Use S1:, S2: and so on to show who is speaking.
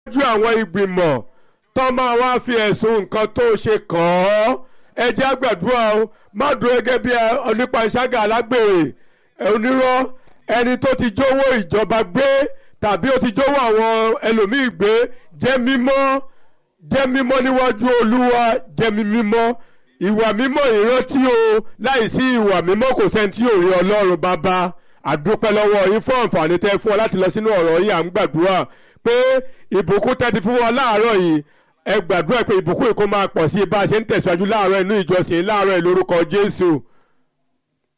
S1: ju àwọn ìgbìmọ̀ tó máa wá fi ẹ̀sùn nǹkan tó ṣe kàn ọ́ ẹ jẹ́ àgbàdúrà o má dúró gẹ́gẹ́ bí onípanṣágà alágbèrè onírọ́ ẹni tó ti jówó ìjọba gbé tàbí ó ti jówó àwọn ẹlòmíì gbé jẹ́ mímọ́ jẹ́ mímọ́ níwájú olúwa jẹ́ mi mímọ́ ìwà mímọ́ ìrántí o láìsí ìwà mímọ́ kò sẹ́ni tí yóò rí ọlọ́run bàbá àdúpẹ́ lọ́wọ́ yín fún àǹfààní tẹ́ fún ọ láti lọ sínú ọ̀rọ̀ yìí à ń gbàdúrà pé ìbùkún tẹ́tí fún wọn láàárọ̀ yìí ẹ gbàdúrà pé ìbùkún yìí kó máa pọ̀ sí i bá a ṣe ń tẹ̀síwájú láàárọ̀ inú ìjọsìn láàárọ̀ yìí lórúkọ Jésù